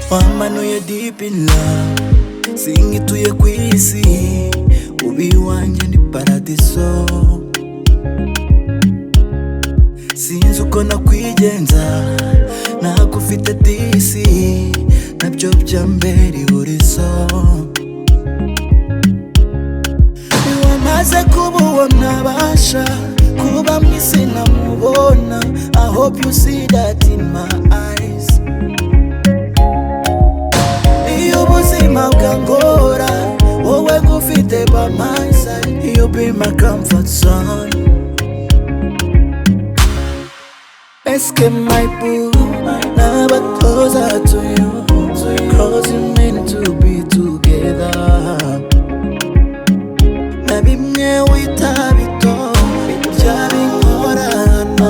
twamanuye deep in love sinkituye ku isi ubi wanjye ni paradiso sinzi uko nakwigenza ntabwo ufite disi nabyo byambera ihurizo wamaze kuba uwo ntabasha kuba mu isi namubona I hope you see that in my eyes iyo ubuzima bwangora wowe gufite by my side you be my comfort zone Eske my boo, never closer to you. Cause you meant to be together. Na bimwe wita bito, bya bingorana.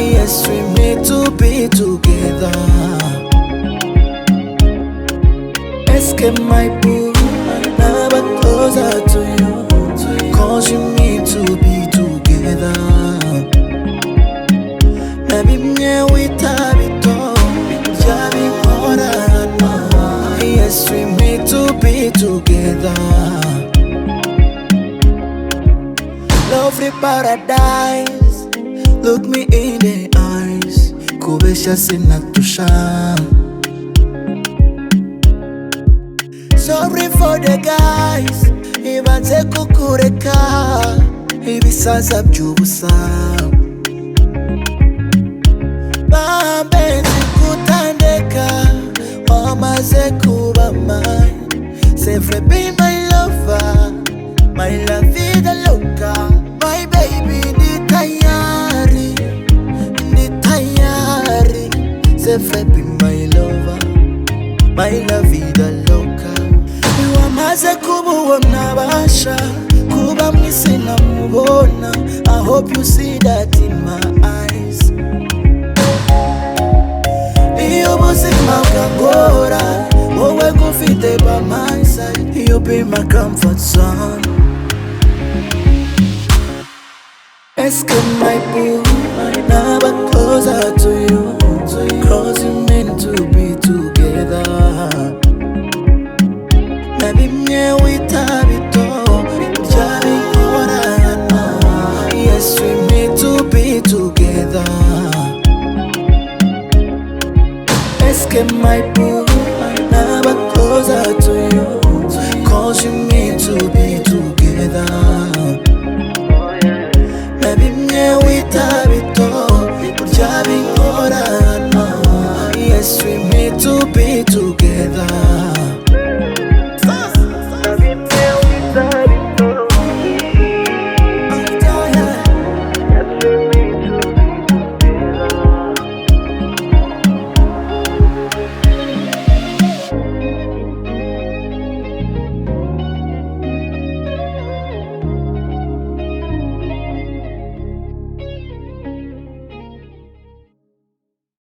Yes, we meant to be together. Eske my boo, never closer to you. Cause you meant to be together. Na bimwe wita bito bijya bikorana Yes we meant to be together Lovely paradise Look me in the eyes Kubesha sinatusha Sorry for the guys Ibanze kukureka Ibisaza by'ubusa bambenzi kutandeka wamaze kuba mine Sempre be my lover my la vida loca my baby ni tayari ni tayari Sempre be my lover my la vida loca wamaze kuba uwo ntabasha kuba mu isi namubona I hope you see that in my eyes iyo ubuzima bwangora wowe gufite by my side you be my comfort zone Eske my boo never closer to you Cause you meant to be together Na bimwe wita bito byari inkorano Yes we meant to be